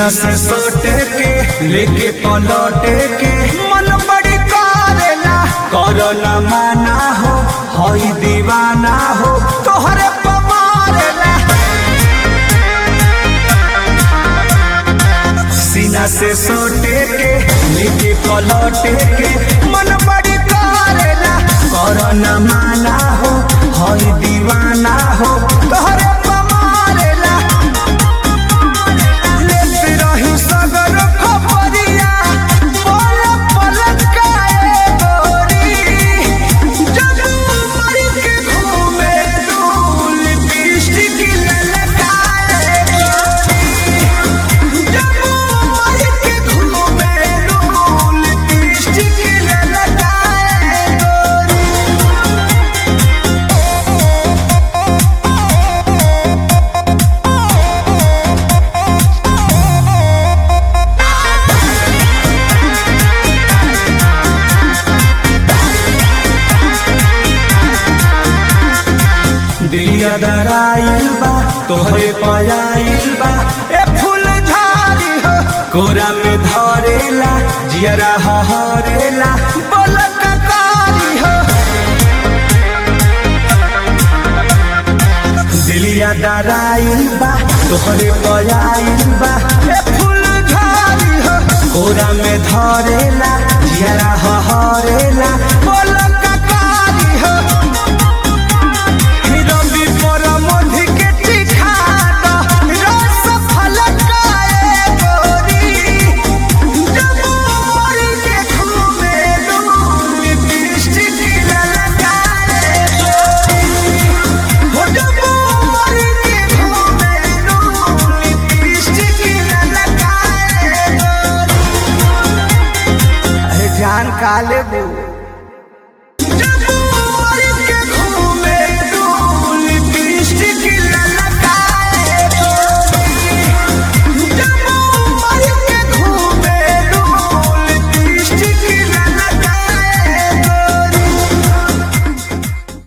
सीना से सोटे के लेके पलौटे के मन बड़ी करेला करो न माना हो हई दीवाना हो तोहरे पमारेला सीना से सोटे के लेके पलौटे के मन बड़ी करेला करो न माना हो हई दीवाना हो तोहरे पमारेला लेते रही सगर खपरिया पल पल काए गोरी जब मर के घूमे डूल लिपस्टिक ललकाए गोरी जब मर के घूमे डूल लिपस्टिक ललकाए गोरी दिलिया दराइल बा तोहरे पयाइल बा ए फूल झाड़ी हो कोरा में धरेला जियरा हरेला बोलक कारी हो दिलिया दराइल बा तोहरे पयाइल बा ए फूल झाड़ी हो कोरा में धरेला जियरा हरेला बोलक कारी हो रवि पर मधि के चिखा द रस फलकाए गोरी जब मोर के घूमे डूल लिपस्टिक ललकाए गोरी हो जब मोर के घूमे डूल लिपस्टिक ललकाए गोरी अरे जान काले बू